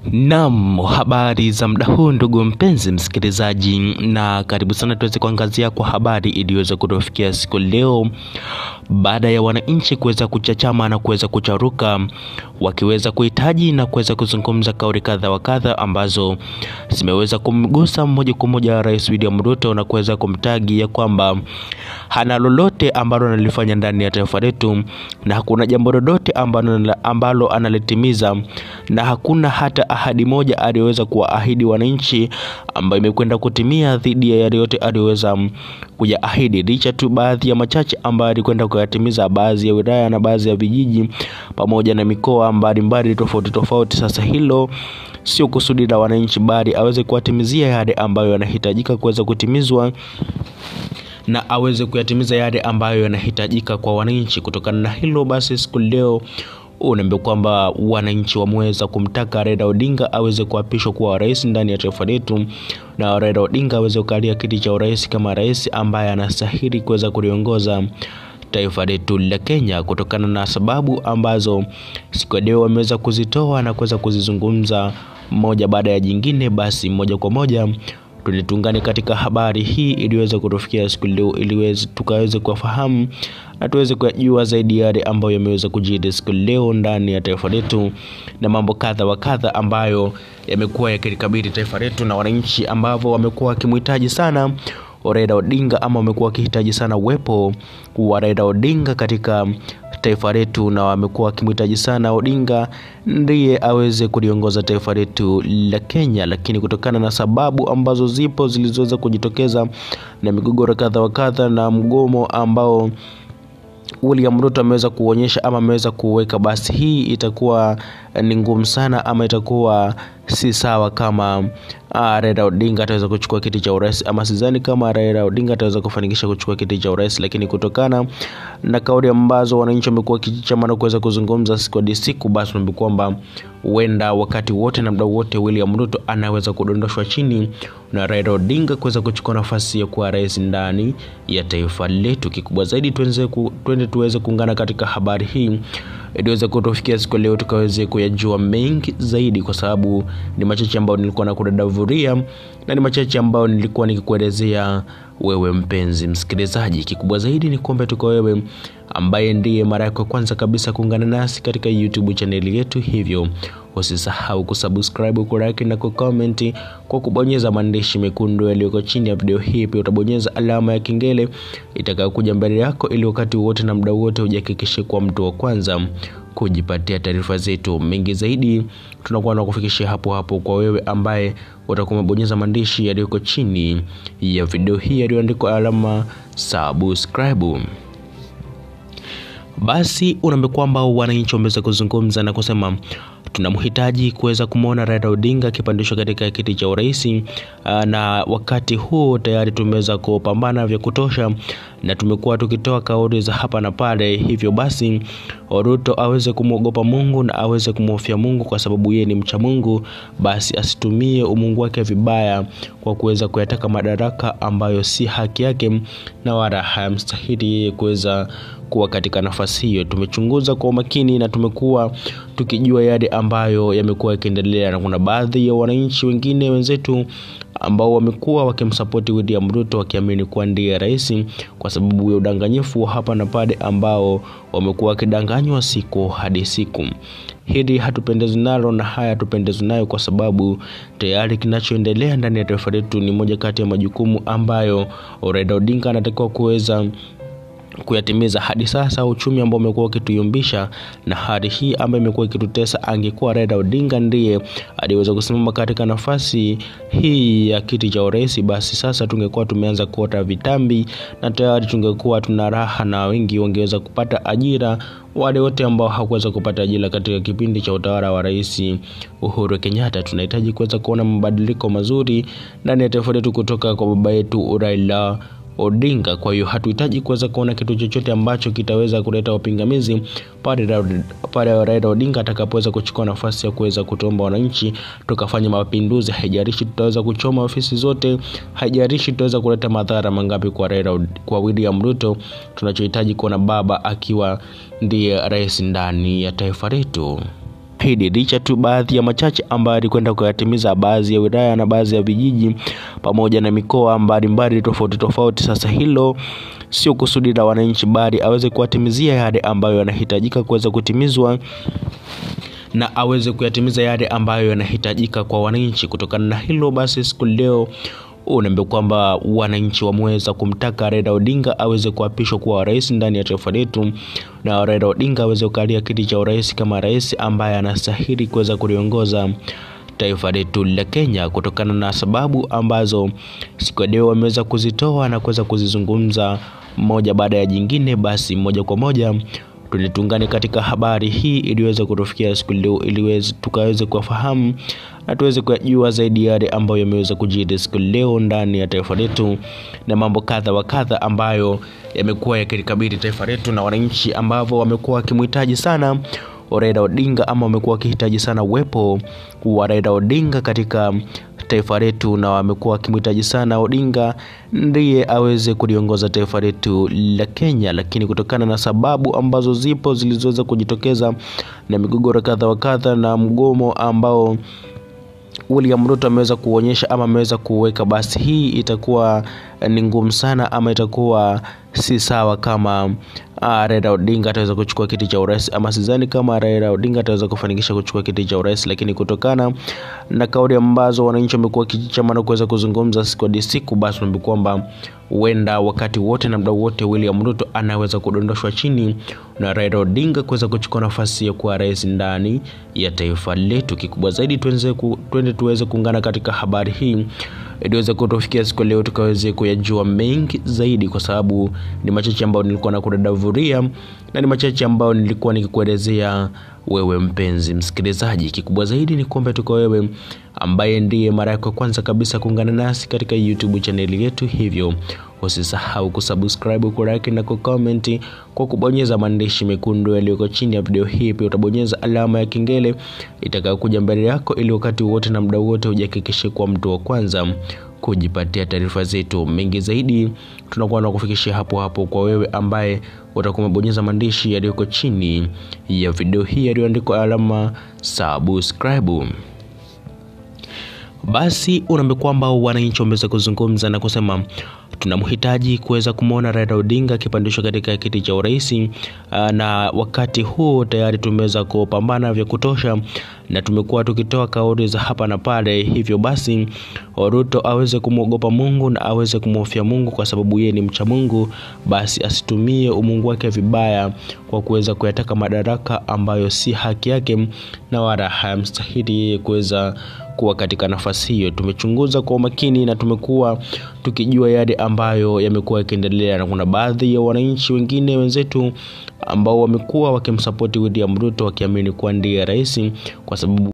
Naam, habari za muda huu ndugu mpenzi msikilizaji, na karibu sana tuweze kuangazia kwa habari iliyoweza kutufikia siku leo, baada ya wananchi kuweza kuchachama na kuweza kucharuka, wakiweza kuhitaji na kuweza kuzungumza kauli kadha wa kadha ambazo zimeweza kumgusa moja kwa moja Rais William Ruto na kuweza kumtagi ya kwamba hana lolote ambalo analifanya ndani ya taifa letu na hakuna jambo lolote ambalo, ambalo analitimiza na hakuna hata ahadi moja aliyoweza kuwaahidi wananchi ambayo imekwenda kutimia dhidi ya yale yote aliyoweza kuyaahidi, licha tu baadhi ya machache ambayo alikwenda kuyatimiza baadhi ya wilaya na baadhi ya vijiji pamoja na mikoa mbalimbali tofauti tofauti. Sasa hilo sio kusudi la wananchi, bali aweze kuwatimizia yale ambayo yanahitajika kuweza kutimizwa na aweze kuyatimiza yale ambayo yanahitajika kwa wananchi. Kutokana na hilo basi, siku leo unaambia kwamba wananchi wameweza kumtaka Raila Odinga aweze kuapishwa kuwa rais ndani ya taifa letu, na Raila Odinga aweze kukalia kiti cha urais kama rais ambaye anastahili kuweza kuliongoza taifa letu la Kenya, kutokana na sababu ambazo siku leo wameweza kuzitoa na kuweza kuzizungumza moja baada ya jingine. Basi moja kwa moja tulitungane katika habari hii iliweza kutufikia siku leo, ili tukaweze kufahamu na tuweze kujua zaidi yale ambayo yameweza kujiri siku leo ndani ya taifa letu na mambo kadha wa kadha ambayo yamekuwa yakilikabili taifa letu na wananchi ambao wamekuwa wakimhitaji sana Raila Odinga ama wamekuwa wakihitaji sana uwepo wa Raila Odinga katika taifa letu na wamekuwa wakimhitaji sana Odinga ndiye aweze kuliongoza taifa letu la Kenya, lakini kutokana na sababu ambazo zipo zilizoweza kujitokeza na migogoro kadha wa kadha na mgomo ambao William Ruto ameweza kuonyesha ama ameweza kuweka, basi hii itakuwa ni ngumu sana ama itakuwa si sawa kama ah, Raila Odinga ataweza kuchukua kiti cha urais, ama sidhani kama Raila Odinga ataweza kufanikisha kuchukua kiti cha urais, lakini kutokana na kauli ambazo wananchi wamekuwa kichama na kuweza kuzungumza siku hadi siku, basi tunaambia kwamba huenda wakati wote na muda wote William Ruto anaweza kudondoshwa chini na Raila Odinga kuweza kuchukua nafasi ya kuwa rais ndani ya taifa letu. Kikubwa zaidi tuenze ku, tuende tuweze kuungana katika habari hii iliweza kutufikia siku leo, tukaweze kuyajua mengi zaidi, kwa sababu ni machache ambayo nilikuwa nakudadavuria na ni machache ambayo nilikuwa nikikuelezea wewe mpenzi msikilizaji. Kikubwa zaidi ni kuombe tuko wewe ambaye ndiye mara yako ya kwanza kabisa kuungana nasi katika YouTube chaneli yetu, hivyo usisahau kusubscribe, kulike na kucomment kwa kubonyeza maandishi mekundu yaliyoko chini ya video hii. Pia utabonyeza alama ya kengele itakayokuja mbele yako, ili wakati wote na muda wote ujihakikishe kuwa mtu wa kwanza kujipatia taarifa zetu. Mengi zaidi tunakuwa na kufikishia hapo hapo kwa wewe ambaye utakuwa umebonyeza maandishi yaliyoko chini ya video hii yaliyoandikwa alama subscribe. Basi unaambia kwamba wananchi wameweza kuzungumza na kusema tunamhitaji kuweza kumwona Raila Odinga akipandishwa katika kiti cha urais, na wakati huu tayari tumeweza kupambana vya kutosha na tumekuwa tukitoa kauli za hapa na pale. Hivyo basi Ruto aweze kumwogopa Mungu na aweze kumhofia Mungu, kwa sababu yeye ni mcha Mungu, basi asitumie umungu wake vibaya kwa kuweza kuyataka madaraka ambayo si haki yake na wala hayamstahili yeye kuweza kuwa katika nafasi hiyo. Tumechunguza kwa umakini na tumekuwa tukijua yale ambayo yamekuwa yakiendelea, na kuna baadhi ya wananchi wengine wenzetu ambao wamekuwa wakimsapoti William Ruto wakiamini kuwa ndiye rais, kwa sababu ya udanganyifu wa hapa na pale ambao wamekuwa wakidanganywa siku hadi siku. Hili hatupendezwi nalo na haya hatupendezwi nayo, kwa sababu tayari kinachoendelea ndani ya taifa letu ni moja kati ya majukumu ambayo Raila Odinga anatakiwa kuweza kuyatimiza. Hadi sasa uchumi ambao umekuwa ukituyumbisha na hali hii ambayo imekuwa ikitutesa, angekuwa Raila Odinga ndiye aliweza kusimama katika nafasi hii ya kiti cha urais, basi sasa tungekuwa tumeanza kuota vitambi na tayari tungekuwa tuna raha na wengi wangeweza kupata ajira, wale wote ambao hawakuweza kupata ajira katika kipindi cha utawala wa Rais Uhuru Kenyatta. Tunahitaji kuweza kuona mabadiliko mazuri ndani ya taifa letu kutoka kwa baba yetu Raila Odinga. Kwa hiyo hatuhitaji kuweza kuona kitu chochote ambacho kitaweza kuleta upingamizi pale Raila Odinga atakapoweza kuchukua nafasi ya kuweza kutuomba wananchi tukafanya mapinduzi. Haijalishi tutaweza kuchoma ofisi zote, haijalishi tutaweza kuleta madhara mangapi kwa Raila, kwa William Ruto. Tunachohitaji kuona baba akiwa ndiye rais ndani ya taifa letu. ahidi licha tu baadhi ya machache ambayo alikwenda kuyatimiza baadhi ya wilaya na baadhi ya vijiji pamoja na mikoa mbalimbali tofauti tofauti. Sasa hilo sio kusudi la wananchi, bali aweze kuwatimizia yale ambayo yanahitajika kuweza kutimizwa na aweze kuyatimiza yale ambayo yanahitajika kwa wananchi. Kutokana na hilo basi, siku leo unaambia kwamba wananchi wameweza kumtaka Raila Odinga aweze kuapishwa kuwa rais ndani ya taifa letu, na Raila Odinga aweze kukalia kiti cha urais kama rais ambaye anastahili kuweza kuliongoza taifa letu la Kenya, kutokana na sababu ambazo siku ya leo wameweza kuzitoa na kuweza kuzizungumza moja baada ya jingine. Basi moja kwa moja tulitungane katika habari hii iliweza kutufikia siku leo, ili tukaweze kufahamu na tuweze kujua zaidi yale ambayo yameweza kujiri siku leo ndani ya taifa letu na mambo kadha wa kadha ambayo yamekuwa yakilikabili taifa letu na wananchi ambao wamekuwa wakimhitaji sana Raila Odinga ama wamekuwa wakihitaji sana uwepo wa Raila Odinga katika taifa letu, na wamekuwa wakimhitaji sana Odinga ndiye aweze kuliongoza taifa letu la Kenya, lakini kutokana na sababu ambazo zipo zilizoweza kujitokeza na migogoro kadha wa kadha na mgomo ambao William Ruto ameweza kuonyesha ama ameweza kuweka, basi hii itakuwa ni ngumu sana ama itakuwa si sawa kama uh, Raila Odinga ataweza kuchukua kiti cha urais, ama sidhani kama Raila Odinga ataweza kufanikisha kuchukua kiti cha urais, lakini kutokana na kauli ambazo wananchi wamekuwa wakichama na kuweza kuzungumza siku hadi siku, basi tunaambia kwamba huenda wakati wote na muda wote William Ruto anaweza kudondoshwa chini na Raila Odinga kuweza kuchukua nafasi ya kuwa rais ndani ya taifa letu. Kikubwa zaidi twende tuweze kuungana katika habari hii iliweza kutufikia siku leo, tukaweze kuyajua mengi zaidi, kwa sababu ni machache ambayo nilikuwa nakudadavuria na ni machache ambayo nilikuwa nikikuelezea wewe mpenzi msikilizaji. Kikubwa zaidi ni kuombe tuko wewe ambaye ndiye mara yako ya kwanza kabisa kuungana nasi katika YouTube chaneli yetu, hivyo usisahau kusubscribe, kulike na kucomment kwa kubonyeza maandishi mekundu yaliyoko chini ya video hii. Pia utabonyeza alama ya kengele itakayokuja mbele yako, ili wakati wote na muda wote ujihakikishe kuwa mtu wa kwanza kujipatia taarifa zetu. Mengi zaidi tunakuwa na kufikishia hapo hapo kwa wewe ambaye utakuwa umebonyeza maandishi yaliyoko chini ya video hii yaliyoandikwa alama subscribe. Basi unaambia kwamba wananchi wameweza kuzungumza na kusema tunamhitaji kuweza kumwona Raila Odinga akipandishwa katika kiti cha urais, na wakati huu tayari tumeweza kupambana vya kutosha na tumekuwa tukitoa kauli za hapa na pale. Hivyo basi Ruto aweze kumwogopa Mungu na aweze kumhofia Mungu, kwa sababu yeye ni mcha Mungu, basi asitumie umungu wake vibaya kwa kuweza kuyataka madaraka ambayo si haki yake na wala hayamstahili yeye kuweza kuwa katika nafasi hiyo. Tumechunguza kwa umakini na tumekuwa tukijua yale ambayo yamekuwa yakiendelea, na kuna baadhi ya wananchi wengine wenzetu ambao wamekuwa wakimsapoti William Ruto wakiamini kuwa ndiye rais kwa sababu